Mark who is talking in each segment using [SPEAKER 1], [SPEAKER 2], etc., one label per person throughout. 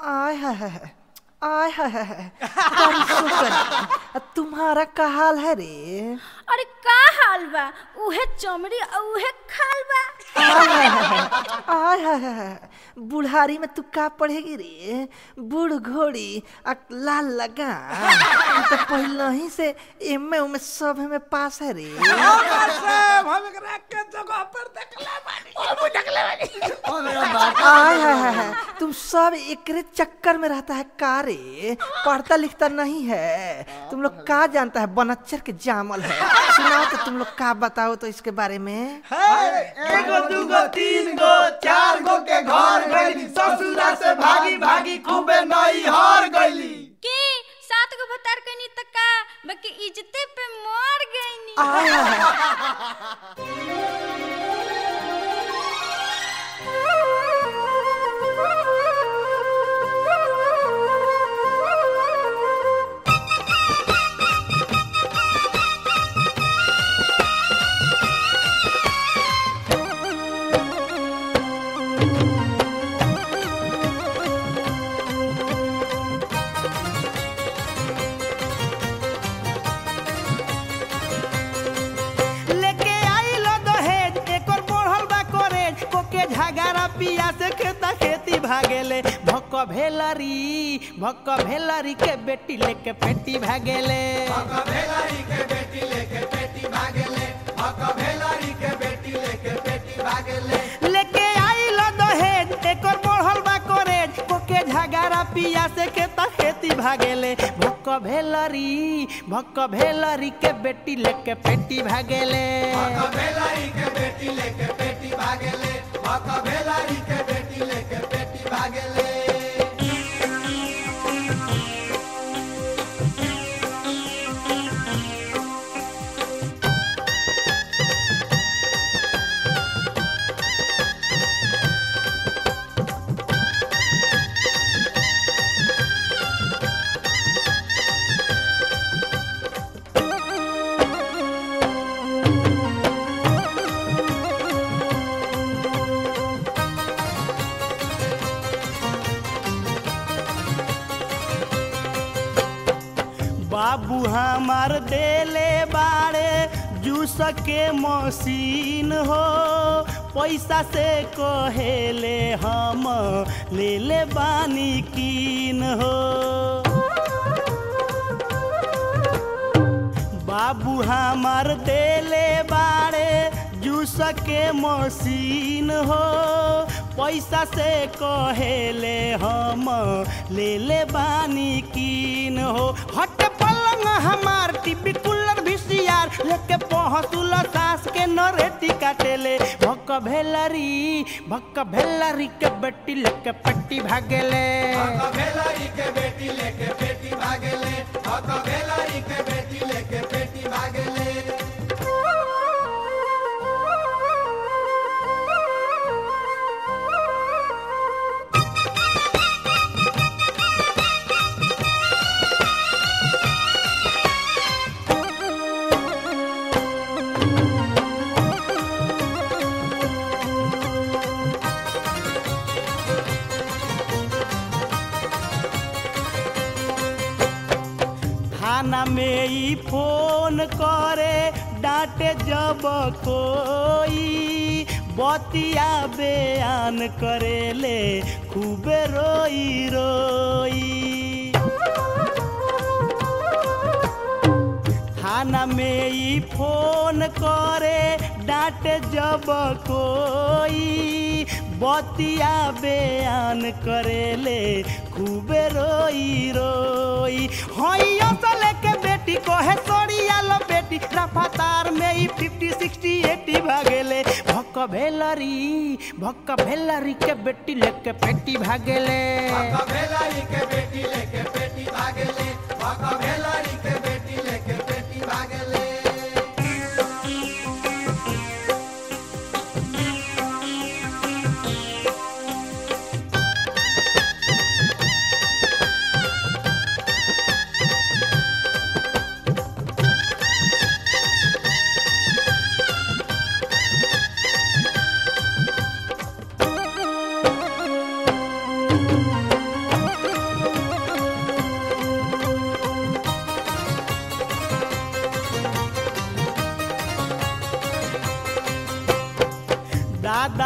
[SPEAKER 1] आय हाय हाय हाय, आय हाय हाय हाय, बड़ी शुक्र तुम्हारा का हाल है रे
[SPEAKER 2] अरे का हाल बा उहे चमड़ी और उहे खाल बा
[SPEAKER 1] आय हाय हाय हाय, आय हाय हाय हाय, बुढ़ारी में तू का पढ़ेगी रे बूढ़ घोड़ी आ लाल लगा तो पहले ही से एमे उमे सब में पास है रे आय हाय हाय हाय, तुम सब एकरे चक्कर में रहता है का रे पढ़ता लिखता नहीं है तुम लोग का जानता है बनच्चर के जामल है सुनाओ तो तुम लोग का बताओ तो इसके बारे में
[SPEAKER 3] एगो दूगो तीन गो चार गो के घर गईली ससुरा से भागी भागी खूबे नई हर गईली
[SPEAKER 2] के सात गो भतार कनी त का बाकी इज्जते पे मर गईनी
[SPEAKER 1] आय हाय हाय,
[SPEAKER 4] लेके आइलो दहेज एकर बढ़ल बा करेज कोके झगारा पिया से खेता खेती भागेले भक्क भेलरी भक्क भेलरी के बेटी लेके पेटी भागेले
[SPEAKER 3] भेलारी के बेटी लेके पेटी भागेले हक भेलारी के बेटी लेके पेटी भागेले
[SPEAKER 4] लेके आइलो दहेज एकर बढ़ल बा करेज कोके झगारा पिया से खेता खेती भागेले भक्क भेलरी भक्क भेलरी के बेटी लेके पेटी भागेले
[SPEAKER 3] हक भेलारी के बेटी लेके पेटी भागेले हक भेलारी के बेटी लेके पेटी भागेले
[SPEAKER 4] बाबू हमार देले बाड़े जूस के मशीन हो पैसा से कहेले हम ले ले बानी कीन हो बाबू हमार देले बाड़े जूस के मशीन हो पैसा से कहेले हम ले ले बानी कीन हो हट पलंग हमार टीवी कूलर भिसियार लेके पहसुल सास के नरेटी काटेले भक्क भेलरी भक्क भेलरी के बेटी लेके पट्टी भागेले
[SPEAKER 3] हक भेलारी के बेटी लेके पेटी भागेले हक भेलारी के बेटी लेके पेटी भागेले
[SPEAKER 4] थाना में ही फोन करे डांटे जब कोई बतिया बयान करेले खूबे रोई रोई थाना में ही फोन करे डांटे जब कोई बतिया बयान करेले खूबे रोई रोई हई असले के बेटी कहे सड़िया लो बेटी रफ्तार में ही फिफ्टी सिक्सटी एटी भागेले भक्क भेलरी भक्क भेलरी के बेटी लेके पेटी भागेले
[SPEAKER 3] हक भेलारी के बेटी लेके पेटी भागेले हक भेलारी के बेटी लेके पेटी भागेले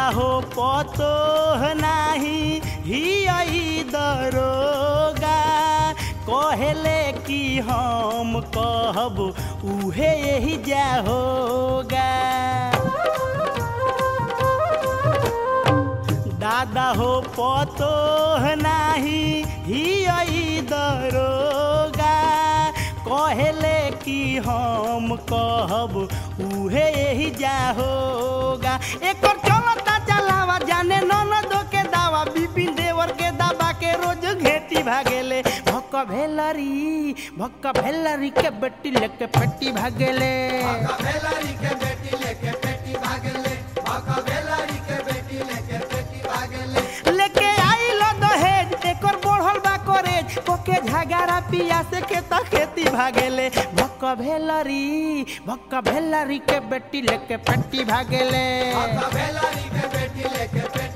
[SPEAKER 4] हो पतो नाही ही आई दरोगा कहले कि हम कहब उहे यही जा होगा दादा हो पतो नाही ही आई दरोगा कहले कि हम कहब उहे यही जा होगा एकर चलता चलावा जाने ननदो के दावा बिपिन देवर के दावा के रोज घेटी भागेले भक्क भेलरी भक्क भेलरी के बेटी लेके पेटी भागेले
[SPEAKER 3] भेलारी के बेटी लेके पेटी भागले भका भेलारी के बेटी लेके पेटी भागले
[SPEAKER 4] लेके आई लो दहेज एकर बढ़ल बा करेज कोके झगारा पिया से के त खेती भागेले भक्क भेलरी भक्क भेलरी के बेटी लेके पेटी भागेले
[SPEAKER 3] भका भेलारी के बेटी लेके पेटी